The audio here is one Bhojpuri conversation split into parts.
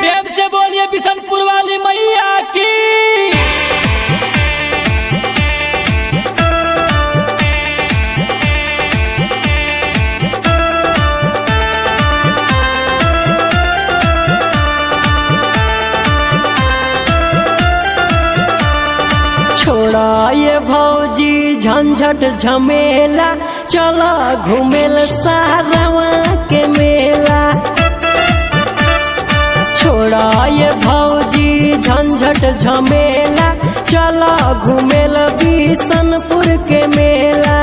प्रेम से बोलिए बिशनपुर वाली मैया की छोड़ा ये भौजी झंझट झमेला चला घूमेल सारवा के मेला छोड़ा ये भौजी झंझट झमेला चला घूमेल बिशनपुर के मेला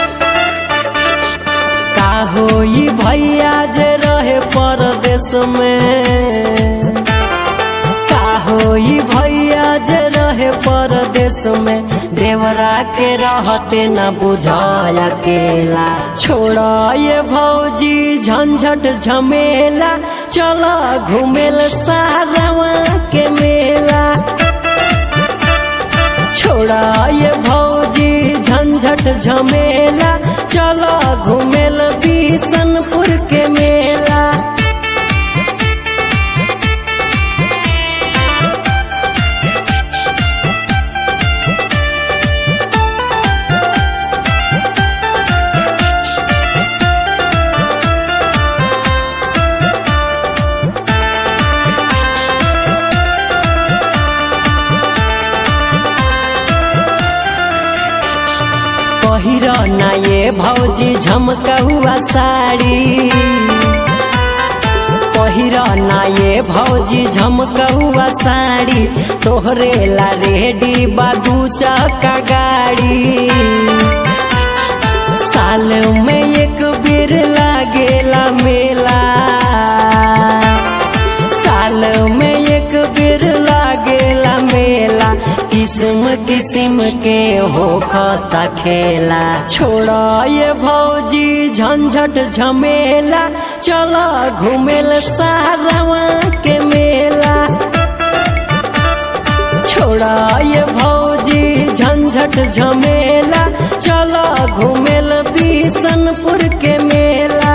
का होई भैया जे रहे परदेश में का होई भैया जे रहे परदेश में देवरा के रहते न बुझाय अकेला छोड़ा ये भौजी झंझट झमेला चला घूमेल सारवा के मेला छोड़ा ये भौजी झंझट झमेला चला घूमेल बिशनपुर के मेला पहिर ना ये भौजी झमका हुआ साड़ी पहिर ना ये भौजी झमका हुआ साड़ी तोहरे ला रेडी बादू चक्का गाड़ी साल में एक बेर लागेला मेला साल में एक बेर लागेला मेला किस्म किस्म के हो खता खेला छोड़ा ये भौजी झंझट झमेला चला घूमेल सारवा के मेला छोड़ा ये भौजी झंझट झमेला चला घूमेल बिशनपुर के मेला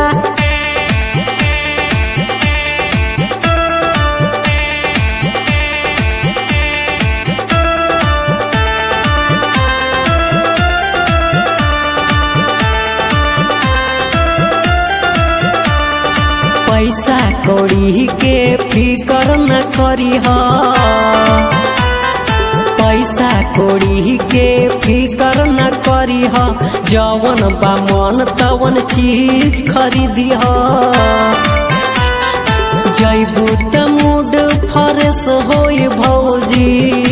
पैसा कौड़ी के फिकर न करी पैसा कौड़ी के फिकर न करी जवन बा मन तवन चीज खरीदी जैबू त मूड फरेस होई भौजी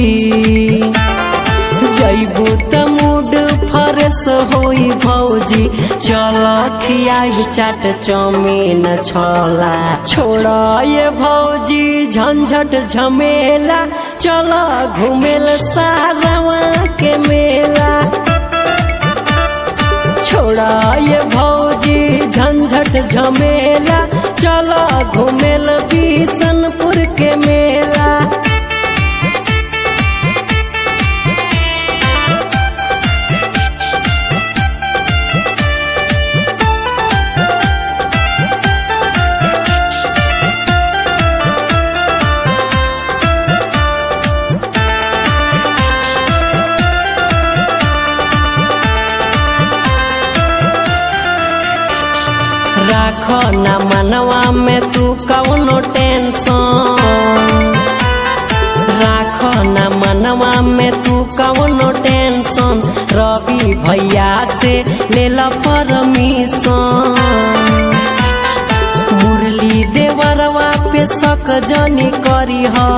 जैबू त मूड फरेस होई भौजी चल खियाब चाट चौमीन छोला छोड़ा ये भौजी झंझट झमेला चल घूमेल सारवा के मेला छोड़ा ये भौजी झंझट झमेला चल घूमेल बिशनपुर के मेला राख न मनवा में तू कौनो टेंशन राख न मनवा में तू कौनो टेंशन रवि भैया से ले ला परमिशन मुरली देवरवा पे शक जनी करी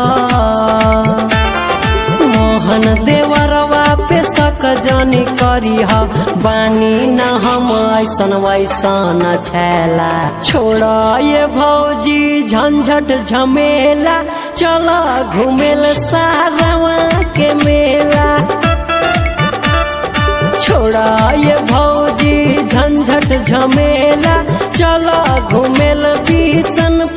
मोहन देवरवा पे शक जनी करी बानी न हम ऐसन वैसन छैला छोड़ा ये भौजी झंझट झमेला चला घूमेल सारवा के मेला छोड़ा ये भौजी झंझट झमेला चला घूमेल बिशनपुर